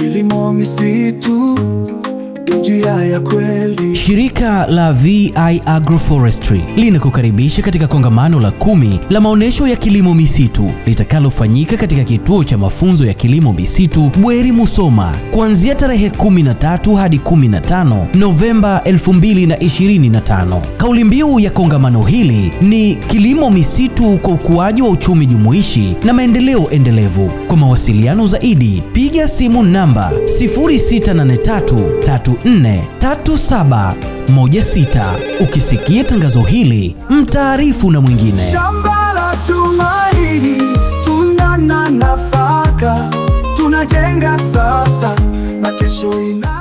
kilimo misitu, njia ya kweli. Shirika la VI Agroforestry linakukaribisha katika kongamano la kumi la maonyesho ya kilimo misitu litakalofanyika katika kituo cha mafunzo ya kilimo misitu Bweri Musoma kuanzia tarehe 13 hadi 15 Novemba 2025. Kauli mbiu ya kongamano hili ni kilimo misitu kwa ukuaji wa uchumi jumuishi na maendeleo endelevu. Kwa mawasiliano zaidi piga simu namba 0683343716. Ukisikia tangazo hili, mtaarifu na mwingine. Shamba la tumaini, tuna na nafaka, tunajenga sasa na kesho ina